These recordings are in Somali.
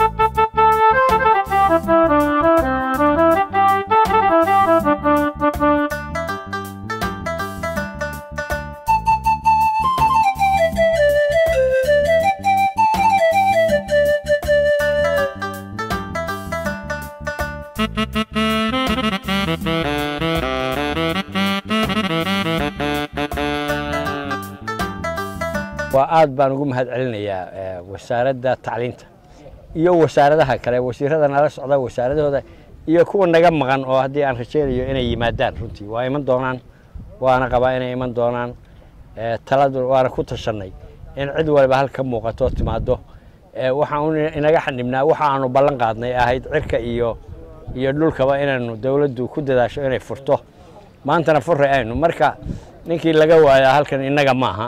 waa aad baan ugu mahad celinayaa wasaaradda tacliinta iyo wasaaradaha kale wasiirada nala socda wasaaradahooda iyo kuwa naga maqan oo haddii aan rajaynayo inay yimaadaan runtii waa iman doonaan waana qabaa inay iman doonaan taladu waana ku tashanay in cid waliba halka muuqato timaado waxaan inaga xanibnaa waxa aanu ballan qaadnay ahayd cirka iyo iyo dhulkaba inaanu dowladdu ku dadaasho inay furto maantana furray aynu marka ninkii laga waayaa halkan innaga maaha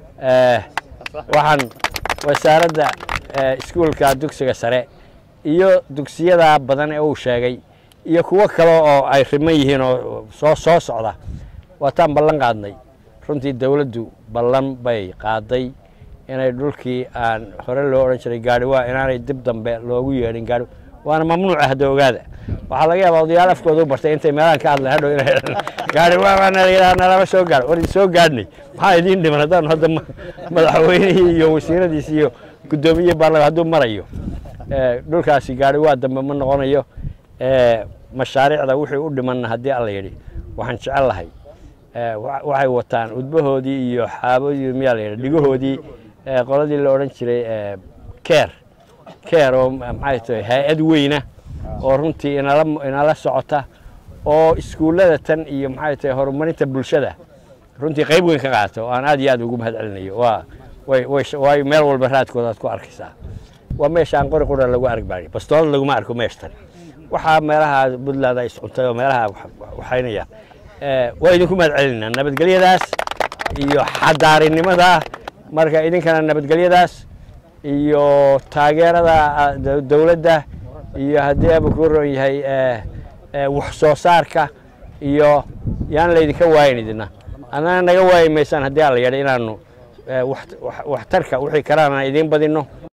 waxaan wasaaradda iskuulka dugsiga sare iyo dugsiyada badan ee uu sheegay iyo kuwo kale oo ay riman yihiin oo soo soo socda waataan ballan qaadnay runtii dowladdu ballan bay qaaday inay dhulkii aan hore loo odhan jiray gaadhiwaa inaanay dib dambe loogu yeedhin gaadhi waana mamnuuca hadda ogaada waxaa laga yaabaa odayaal afkooda u bartay intay meelahan ka hadleen hadhow inay gaadhiwaa nalama soo gaadh war soo gaadhnay maxaa idiin dhiman haddaan hadda madaxweynihii iyo wasiiradiisi iyo guddoomiye baarlama hadduu marayo dhulkaasi gaadhiwaa dambe ma noqonayo mashaariicda wixii u dhimanna haddii alla yidhi waxaan jecel lahay waxay wataan udbahoodii iyo xaaboodii miyaa la yidhi dhigahoodii qoladii la odhan jiray keer keer oo maxay tahay hay-ad weyna oo runtii inala inala socota oo iskuullada tan iyo maxay tahay horumarinta bulshada runtii qayb weyn ka qaata oo aan aad iyo aad ugu mahad celinayo waa way way way meel walba raadkooda aad ku arkaysaa waa meesha aan qori qura lagu arg baari bastoolad laguma arko meeshtan waxaa meelaha puntland ay iscuntay oo meelaha waxaynaya waa idinku mahad celinaa nabadgelyadaas iyo xadaarinimada marka idinkana nabadgelyadaas iyo taageerada dowladda iyo haddii aba kuu ron yahay wax soo saarka iyo yaan laydinka waayin idina annana naga waayi maysaan haddii alla yadha inaanu waxtarka wixii kalaana idiin badinno